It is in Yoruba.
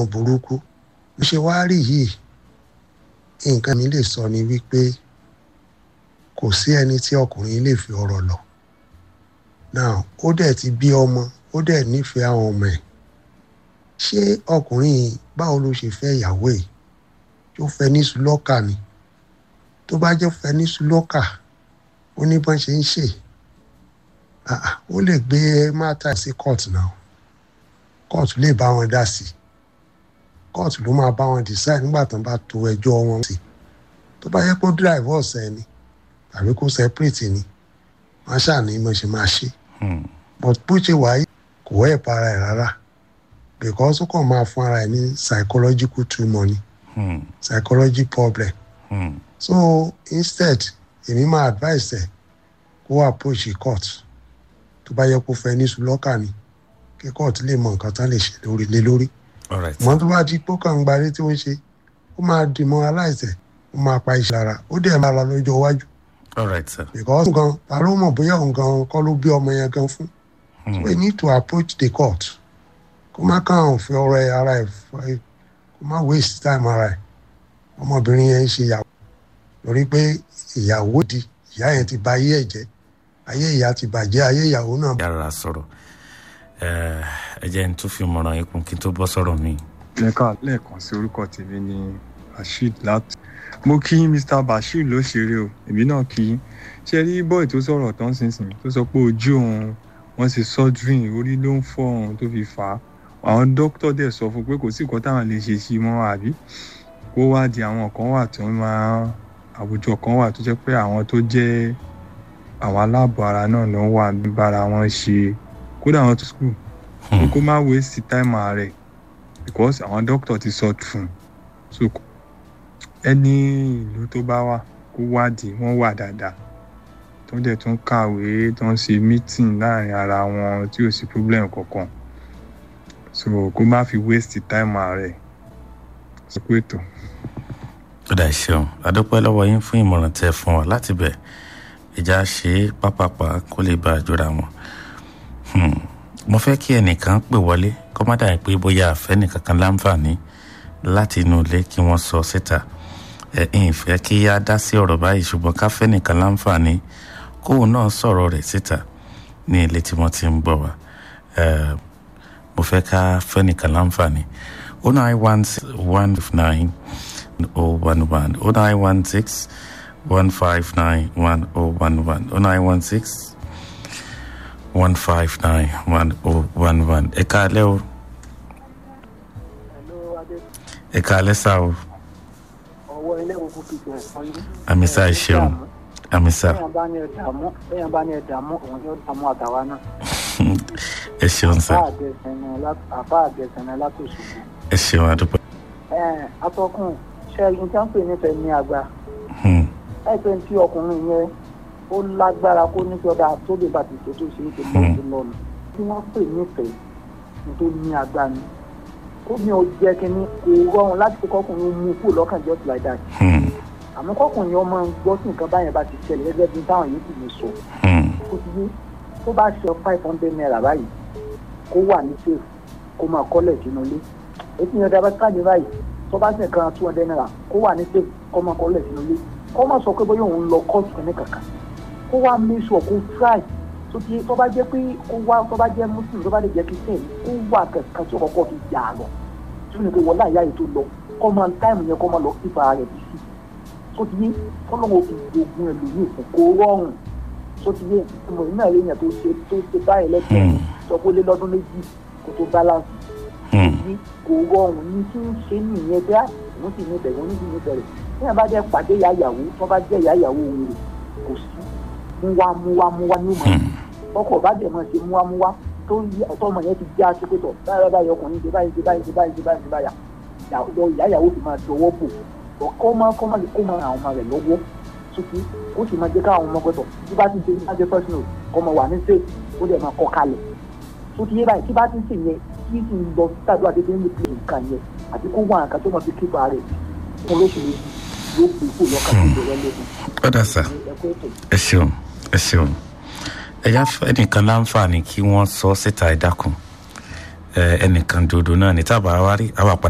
nǹkan burúkú bí ṣe wá rí yìí nǹkan mi lè sọ ni wípé kò sí ẹni tí ọkùnrin lè fi ọ̀rọ̀ lọ now ó dẹ̀ ti bí ọmọ ó dẹ̀ nífẹ̀ẹ́ àwọn ọmọ ẹ̀ ṣé ọkùnrin yìí báwo ló ṣe fẹ́ ìyàwó ẹ̀ tó fẹ́ ní sùlọ́kà ni tó bá jẹ́ fẹ́ ní sùlọ́kà ó ní bọ́n ṣe ń ṣe ó lè gbé mátà sí court náà court lè bá wọn dá sí court ló máa bá wọn decide nígbà tó ń bá to ẹjọ́ wọn sí tó bá yẹ kó divorce ẹ ni tàbí kó separate ni wọn ṣàní mo ṣe máa ṣe but bó ṣe wáyé kò wẹ́ para ẹ̀ rárá because ó kàn máa fún ara ẹ̀ ní psychological tumor ni psychology problem so instead èmi máa advice ẹ̀ kó approach court tó bá yẹ kó fẹ́ ní sùlọ́kà ni kí court lè mọ nǹkan tán lè ṣe lórí lé lórí mọ tó bá di pé kàn ń gbarí tí wọ́n ṣe ó máa demoralize ẹ̀ ó máa pa iṣẹ́ ara ó dẹ̀ máa la lọ́jọ́ iwájú all right sir. because nǹkan ta ló mọ̀ bóyá nǹkan kọ́ ló bí ọmọ yẹn gan fún so we need to approach the court kó má kàn fi ọ̀rọ̀ ẹ̀ ara ẹ̀ kó má waste time ara ẹ̀ ọmọbìnrin yẹn ń ṣe ìyàwó lórí pé ìyàwó di ìyá yẹn ti ba ayé ẹ̀ jẹ́ ayé ìyá ti bàjẹ́ ayé ìyàwó náà. yàrá sọ̀rọ̀ ẹ jẹ́ n tún fi mọ̀ràn ikùn kí n tó bọ́ sọ̀rọ̀ mi. lẹ́ka lẹ́ẹ̀kan sí orúkọ tèmi ní rasheed láti mo kí mr bashir ló ṣeré o èmi náà kí ṣe rí bọ́ọ̀ tó sọ̀rọ̀ tán sínsìn tó sọ pé ojú òun wọ́n ṣe surgery orí ló ń fọ́ òun tó fi fà á àwọn dókítà dẹ̀ sọ fún pé kò sí nǹkan táwọn lè ṣe sí mọ́ àbí kó wá di àwọn kan wà tó máa àwùjọ kan wà tó jẹ́ pé àwọn tó jẹ́ àwọn aláàbọ̀ ara náà ló ń wà bára wọn ṣe kódà àwọn tó school kó má waste time rẹ̀ because àwọn dókítà ti sọ fún un so ẹni ìlú tó bá wà kó wádìí wọ́n wà dáadáa tó dẹ̀ tún kàwé tó ń ṣe meeting láàrin ara wọn tí ò sí problem kankan so kó má fi waste time rẹ̀ sọ pé tó. ó dà ṣeun adúpẹ́ lọ́wọ́ yín fún ìmọ̀ràn tẹ́ fún wa láti bẹ̀ ìjà ṣe é pápápá kó lè bá a jọra wọn. mo fẹ́ kí ẹnìkan pè wọlé kó má dàbí pé bóyá àfẹ́ nìkan kan láǹfààní láti inú ilé kí wọ́n sọ síta ẹ ẹ̀ fẹ́ kí á dá sí ọ̀rọ̀ báyìí ṣùgbọ́n ká fẹ́ nìkan láǹfààní kóun náà sọ̀rọ̀ rẹ̀ síta ní ilé tí wọ́n ti ń gbọ́ wa mo fẹ́ ká fẹ́ nìkan láǹfààní o nine one six one five nine o one one o nine one six one five nine one o one one o nine one six one five nine one o one one ẹ káalẹ́ o ẹ káalẹ́ sá o ọwọ́ ilé ìwòkú kìkì ẹ̀fọn yín. àmísà ẹ ṣeun àmísà bẹ́ẹ̀ bá ní ẹ̀dààmú bẹ́ẹ̀ bá ní ẹ̀dààmú òun yóò dààmú àtàwa náà. ẹ ṣeun sá àfa àgẹ̀sẹ̀nẹ̀ látòṣù. ẹ ṣeun àdúpẹ́. ẹ atọ́kùn ṣe ẹyin tí wọ́n pè nífẹ̀ẹ́ ní àgbà. ẹ pé tí ọkùnrin yẹn ó lágbára kó ní sọdá tó lè bàtì tó tó ṣe é ṣe lọ́ọ̀tún lọ́nà. tí wọ́n pè nífẹ̀ẹ́ tó ní àgbà ni ó ní o jẹ́ kínní kò rọrùn láti kó kọkùnrin mú kúrò lọ́kàn just like that. àmọ́ kọkùnrin ọmọ gbọ́ sí nǹkan báyẹn bá ti ṣẹlẹ̀ gẹ́gẹ́ bí táwọn yìí sì lè sọ. kó ti yé tó bá ṣe five hundred naira báyìí kó wà ní safe kó máa kọ́lẹ̀ sínú ilé. ètò ìyẹn dábàá káàdì báyìí tó bá ṣe kan two hundred naira kó wà ní safe kó máa kọ́lẹ̀ sínú ilé. kó má sọ pé bóyá òun lọ kọ́ọ̀tù kìíní kankan kó wá make sure kó try tó ti tó bá jẹ́ pé kó wá tó bá jẹ́ muslim tó bá lè jẹ́ christian kó wà kankan tó kọ́kọ́ fi jà lọ tí ó ní pé wọ́n láyà yìí tó lọ kọ́ máa táìmù yẹn kọ́ máa lọ kípa rẹ̀ bí sí tó ti yé kọ́lọ́wọ́ fi gbogbo ẹ̀ lóyún fún kó rọrùn tó ti yé ìmọ̀ iná rẹ̀ yẹn tó ṣe tó ṣe báyìí lẹ́sẹ̀ sọ pé lé lọ́dún méjì kó tó balance yí kó rọrùn ní tí ń ṣe nìyẹn bí òun sì ní bẹ̀rẹ̀ òun sì ní bẹ̀rẹ̀ bí wọ́n bá jẹ́ pàdé ìyá ìyàwó tó bá jẹ́ ìyá ìyàwó òun rẹ̀ kò sí múwá múwá múwá ní ìmọ̀ ọkọ̀ bá dẹ̀ máa ṣe múwá múwá tó ọmọ yẹn ti já sí pé tọ̀ báyọ̀ báyọ̀ ọkùnrin ṣe báyìí ṣe báyìí ṣe báyìí ṣe báyìí ṣe báyà lọ ìyá ìyàwó fi máa dọwọ́ bò kọ́ máa kọ́ máa kó máa àwọn ọmọ rẹ̀ lọ́wọ́ sókè ó sì máa jẹ́ káwọn ọmọ gbọ́dọ̀ tí bá ti ṣe ní ajẹ́ first note kọ́ máa wà ní state ó dẹ̀ máa kọ́ kalẹ̀ sókè yé báyìí tí bá ti ṣe yẹn kí sì ń lọ tàbí àdéhùn ní pé nǹkan yẹn àti kó wà nǹkan tó máa fi kíkọ rẹ̀ fún lóṣù méjì yóò gbé kó lọ́kàn tó lọ́wọ́ lẹ́nu. ọ̀dà sà ẹ ṣeun ẹ ṣeun ẹ̀yà ẹnìkan láǹfààní kí wọ́n sọ síta ẹ̀dákun ẹnìkan dòdò náà ní tábà wá rí àwa padà.